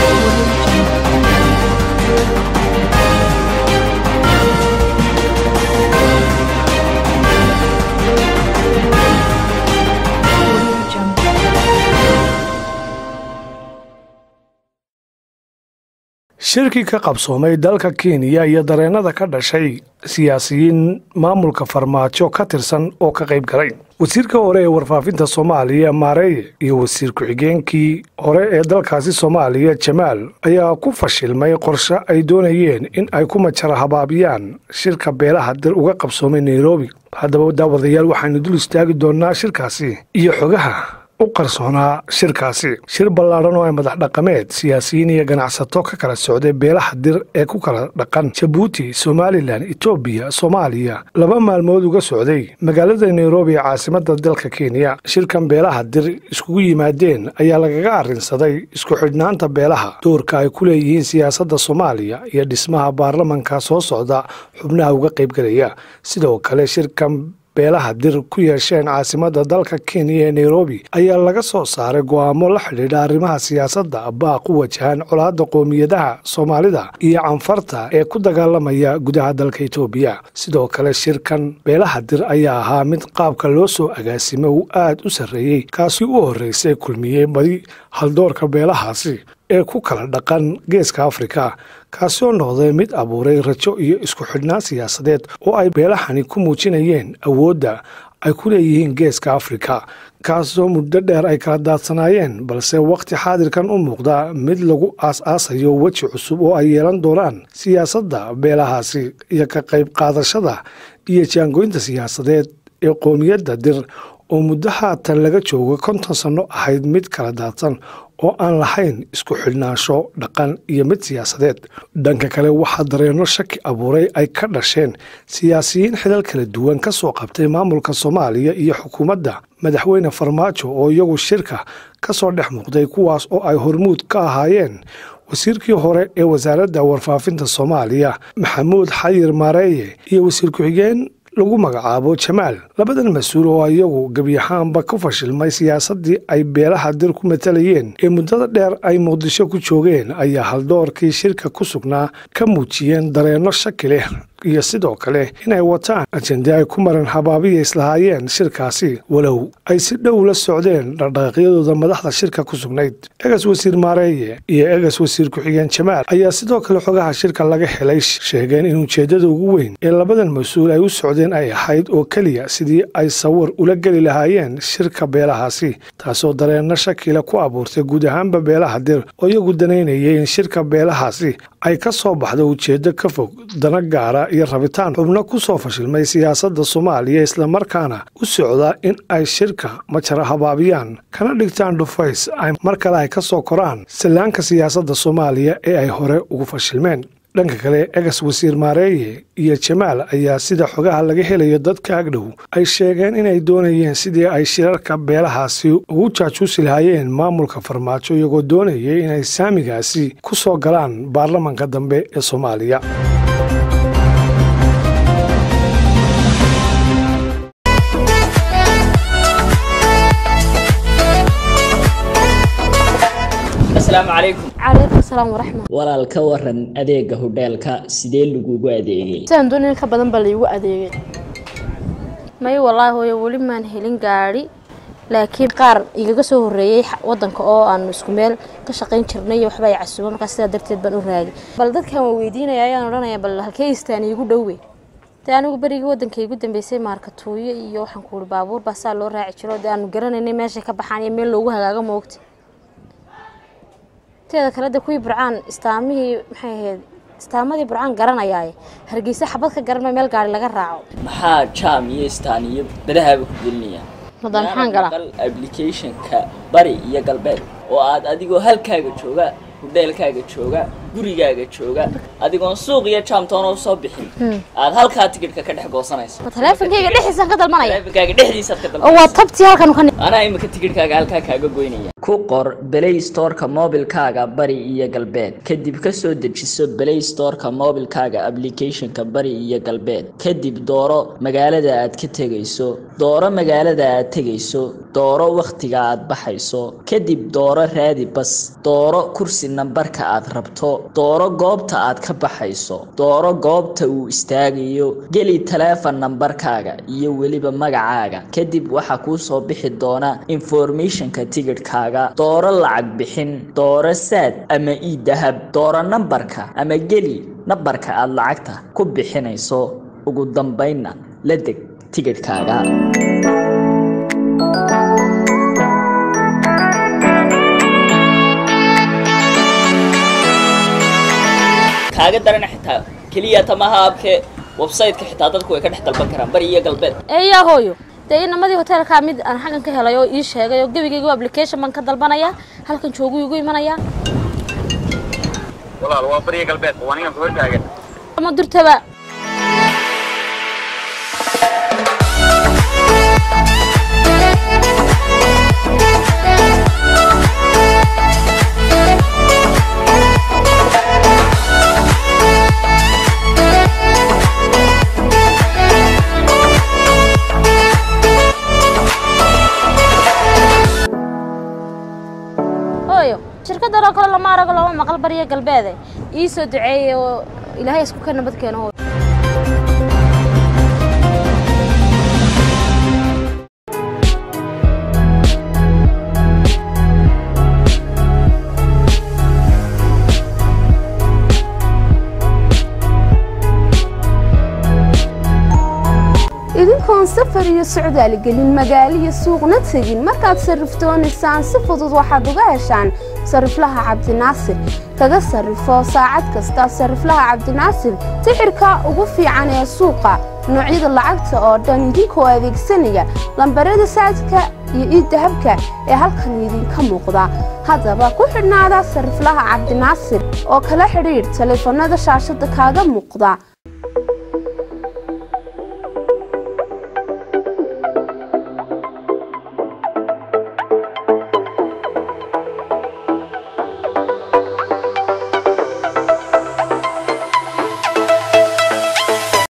shirkii ka qabsoomay dalka kenya iyo dareennada ka dhashay siyaasiyiin maamulka farmaajo ka tirsan oo ka qayb galay wasiirka hore ee warfaafinta soomaaliya maareeye iyo wasiir ku-xigeenkii hore ee dalkaasi soomaaliya jamaal ayaa ku fashilmay qorshe ay doonayeen in ay ku majara habaabiyaan shirka beelaha dir uga qabsoomay nairobi haddaba daawadayaal waxaanu dul istaagi doonnaa shirkaasi iyo xogaha u qarsoonaa shirkaasi shir ballaadhan oo ay madax dhaqameed siyaasiyiin iyo ganacsato ka kala socday beelaha dir ee ku kala dhaqan jabuuti somalilan etoobiya soomaaliya laba maalmood uga socday magaalada nairobi ee caasimada dalka kenya shirkan beelaha dir iskugu yimaadeen ayaa lagaga arrinsaday isku xidhnaanta beelaha doorka ay ku leeyihiin siyaasadda soomaaliya iyo dhismaha baarlamanka soo socda xubnaha uga qaybgelaya sidoo kale shirkan beelaha dir ku yeesheen caasimada dalka kenya ee nairobi ayaa laga soo saaray go'aamo la xidhiidha arrimaha siyaasadda baaq u wajahan colaadda qoomiyadaha soomaalida iyo canfarta ee ku dagaalamaya gudaha dalka etoobiya sidoo kale shirkan beelaha dir ayaa ahaa mid qaabka loo soo agaasimay uu aad u sarreeyey kaasi u horreysay kulmiyey badi haldoorka beelahaasi ee ku kala dhaqan geeska afrika kaasi oo noqday mid abuuray rajo iyo isku xidhnaan siyaasadeed oo ay beelahani ku muujinayeen awoodda ay ku leeyihiin geeska afrika kaasoo muddo dheer ay kala daadsanaayeen balse wakhti xaadirkan u muuqda mid lagu aas-aasayo weji cusub oo ay yeelan doonaan siyaasadda beelahaasi iyo ka qayb qaadashada iyo jaangoynta siyaasadeed ee qoomiyadda dir oo muddo haatan laga joogo konton sanno ahayd mid kala daadsan oo aan lahayn isku xidhnaansho dhaqan iyo mid siyaasadeed dhanka kale waxaa dareenno shaki abuuray ay ka dhasheen siyaasiyiin xilal kala duwan ka soo qabtay maamulka soomaaliya iyo xukuumadda madaxweyne farmaajo oo iyagu shirka ka soo dhex muuqday kuwaas oo ay hormuud ka ahaayeen wasiirkii hore ee wasaaradda warfaafinta soomaaliya maxamuud xayir maareeye iyo wasiir ku-xigeen lagu magacaabo jamaal labadan mas-uul oo iyagu gebiyahaanba ku fashilmay siyaasaddii ay beelaha dir ku matalayeen ee muddada dheer ay muqdisho ku joogeen ayaa haldoorkii shirka ku sugnaa ka muujiyeen dareenno shaki leh iyo sidoo kale inay wataan ajende ay ku maran habaabiya islahaayeen shirkaasi walow ay si dhow la socdeen dhaqdhaqaaqyadooda madaxda shirka ku sugnayd egas wasiir maareeye iyo egas wasiir ku-xigeen jamaal ayaa sidoo kale xogaha shirka laga helay sheegeen in ujeeddada ugu weyn ee labadan mas-uul ay u socdeen ay ahayd oo keliya sidii ay sawir ula geli lahaayeen shirka beelahaasi taasoo dareenno shakile ku abuurtay guud ahaanba beelaha dir oo iyagu danaynayay in shirka beelahaasi ay ka soo baxdo ujeeddo ka fog dana gaara iyo rabitaan xubno ku soo fashilmay siyaasadda soomaaliya islamarkaana u socda in ay shirka majara habaabiyaan kana dhigtaan dhufays ay mar kale ay ka soo koraan sallaanka siyaasadda soomaaliya ee ay hore ugu fashilmeen dhanka kale egas wasiir maareeye iyo jamaal ayaa sida xogaha laga helayo dadka agdhow ay sheegeen inay doonayeen sidii ay shirarka beelahaasi ugu jaajuusi lahaayeen maamulka farmaajo iyagoo doonayay inay saamigaasi ku soo galaan baarlamanka dambe ee soomaaliya asalaamu calaykum calaykum asalaam waraxmat walaal ka waran adeega hodheelka sidee lagugu adeegay sidaan doonaya ka badan baa laigu adeegay may wallaahi hooyo weli maan helin gaadhi laakiin qaar igaga soo horreeyey wadanka oo aanu isku meel ka shaqayn jirnay iyo waxba ay casuuba markaa sidaa darteed baan u raagay bal dadkan waa weydiinaya ayaan odhanaya bal halkee istaan iigu dhowe dee anigu berigii waddanka igu dambeysay maarkatuuyo iyo waxaan ku uhi baabuur baa saa loo raaci jiro dee aanu garanaynay meeshay ka baxaan iyo meel loogu hagaago moogta teeda kale de kuwii burcaan istaamihii maxay ahayd istaamadii burcaan garanayaaye hargeysa xabad ka garan meel gaari laga raaco maxaa jaam iyo istaan iyo badahaaba ku gelinayaan madaan maxaan galaa applicationka bari iyo galbeed oo aad adigoo halkaaga jooga hudheelkaaga jooga gurigaaga jooga adigoon suuq iyo jaamtoona usoo bixin aad halkaa tikidhka ka dhex goosanayso ma taleefonkayga dhexdiisaan ka dalbanaya taleefankaaga dhexdiisaad ka oo waa dalbanaysa tabtii halkan ka anaa imika tikidhkaaga halkaa kaaga goynaya ku qor play storeka moobilkaaga bari iyo galbeed kadib kasoo dejiso play storeka moobilkaaga applicationka bari iyo galbeed kadib dooro magaalada aad ka tegayso dooro magaalada aad tegayso dooro wakhtiga aad baxayso kadib dooro raadi bas dooro kursi nambarka aad rabto dooro goobta aad ka baxayso dooro goobta uu istaagayo geli taleefon nambarkaaga iyo weliba magacaaga kadib waxaa kuu soo bixi doona informationka tigidhkaaga dooro lacag bixin dooro saad ama ii dahab dooro nambarka ama geli nambarka aad lacagta ku bixinayso ugu dambaynna la deg tigidhkaaga kaaga darana xitaa keliya tamaha abke website-ka xitaa dadku way ka dhex dalban karaan bari iyo galbeed eeyaa hooyo dee inamadii hoteelkaa mid aan xaggan ka helay oo ii sheegay oo gebigaygu application baan ka dalbanayaa halkan joogu igu imanayaa walaal waa bariya galbeed waa ninkan kuhor taagan ama durtaba hooyo shirkadan oo kale lama arago lama maqal bariya galbeede ii soo duceeyey oo ilaahay isku ka nabad keeno hooyo idinkoon safar iyo socdaal gelin magaalo iyo suuqna tegin markaad sarrifdoonaysaan si fudud waxaad uga heshaan sariflaha cabdinaasir kaga sarrifo saacad kasta sariflaha cabdinaasir tixirka ugu fiican ee suuqa noocyada lacagta oo dhan idinkoo adeegsanaya lambarada saadka iyo iiddahabka ee halkan idinka muuqda haddaba ku xidhnaada sariflaha cabdinaasir oo kala xidhiidh taleefanada shaashada kaaga muuqda